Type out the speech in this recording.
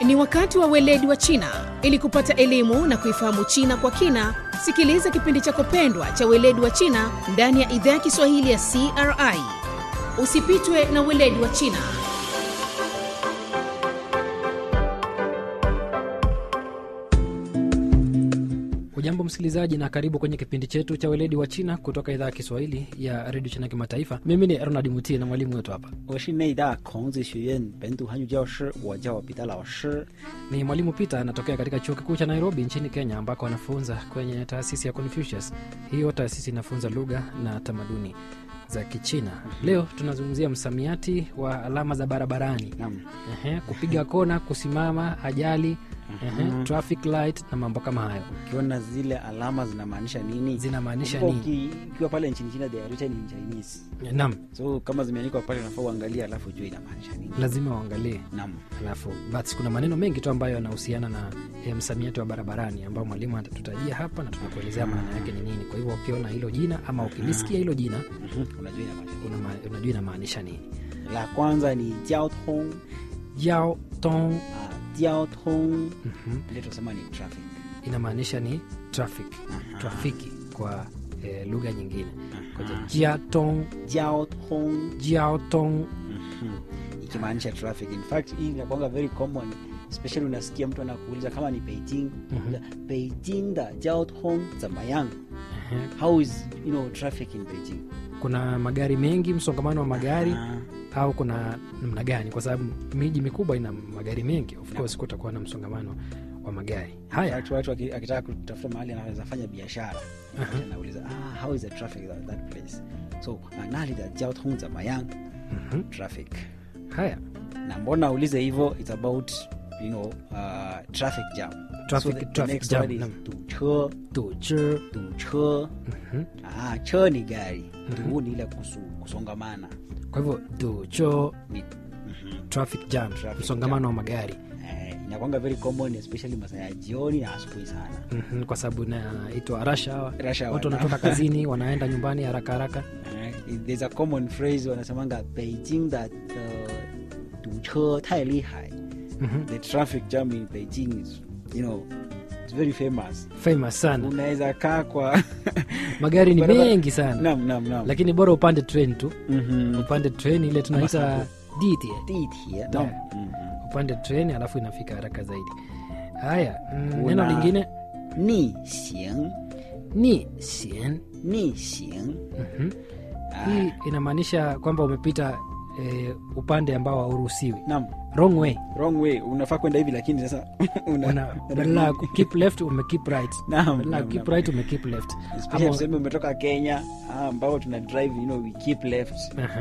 Ni wakati wa weledi wa China. Ili kupata elimu na kuifahamu China kwa kina, sikiliza kipindi chako pendwa cha weledi wa China ndani ya idhaa ya Kiswahili ya CRI. Usipitwe na weledi wa China. Ujambo msikilizaji, na karibu kwenye kipindi chetu cha weledi wa China kutoka idhaa ya Kiswahili ya redio China Kimataifa. Mimi ni Ronald Mutie na mwalimu wetu hapa 我是内大孔子学院本土汉语教师，我叫彼得老师。 ni mwalimu Peter, anatokea katika chuo kikuu cha Nairobi nchini Kenya, ambako anafunza kwenye taasisi ya Confucius. Hiyo taasisi inafunza lugha na tamaduni za Kichina. Leo tunazungumzia msamiati wa alama za barabarani. Naam. Ehe, kupiga kona, kusimama, ajali, ehe, traffic light na mambo kama hayo Ukiona zile alama zinamaanisha nini? zinamaanisha Kumbuka nini? uki- Ukiwa pale nchini China they are written in Chinese, Naam, so kama zimeandikwa pale unafaa uangalie, alafu ujue inamaanisha nini. lazima uangalie Naam. alafu but kuna maneno mengi tu ambayo yanahusiana na eh, msamiati wa barabarani ambao mwalimu atatutajia hapa na tunakuelezea maana yake ni nini. Kwa hivyo ukiona hilo jina ama ukilisikia hilo jina Mhm. Unajua inamaanisha nini. unama- unajua inamaanisha nini. La kwanza ni jiao tong. Yao tong Ah, jiao tong mhm, ile tunasema ni traffic. inamaanisha ni traffic, Aha. trafiki kwa eh, lugha nyingine. Kwa hivyo Aha. jia tong, Jiao tong jiao tong Mhm. ikimaanisha traffic. In fact hii inakuanga very common especially unasikia mtu anakuuliza kama ni Beijing, Mhm. Beijing da jiao tong zamayang ehe. how is you know traffic in Beijing kuna magari mengi, msongamano wa magari Ah, au kuna namna gani? Kwa sababu miji mikubwa ina magari mengi, of course kutakuwa na msongamano wa magari. Haya, watu watu aki- akitaka kutafuta mahali anaweza fanya biashara Aha. anauliza ah, how is the traffic at that place so ah, nali da jiao tong zamayang mhm, traffic haya na mbona aulize hivyo it's about you know uh, traffic jam Traffic- so the, the traffic next jam, word is naam. 堵车 tuche 堵车 mhm. ah, cho ni gari du ni ile kusu, kusongamana kwa hivyo tucho ni mhm. traffic jam, Traffic msongamano wa magari eh, inakwanga very common especially masaa ya jioni na asubuhi sana Mhm, kwa sababu inaitwa rush hour. Rush hour, Watu naam. wanatoka kazini wanaenda nyumbani haraka haraka. Eh, there's a common phrase wanasemanga beijing da uh, 堵车太厉害 Mhm. the traffic jam in beijing is you know it's very famous Famous sana, unaweza kaa kwa magari ni Barabara- mengi sana, nam nam nam lakini bora upande train tu, Mhm. upande train ile tunaita ditie, 地铁 Naam. nam Mhm. upande train alafu inafika haraka zaidi. Haya, mm, Kuna- neno lingine 逆行 ni sien. 逆行 Mhm. Hii inamaanisha kwamba umepita eh, upande ambao hauruhusiwi, nam wrong way. wrong way unafaa kwenda hivi lakini sasa una- Una- badala ya ku keep left ume keep right, Naam, badala ya naam, keep naam. right ume keep left. Especially Ama- tuseme umetoka kenya ah, ambao tuna drive you know, we keep left Aha.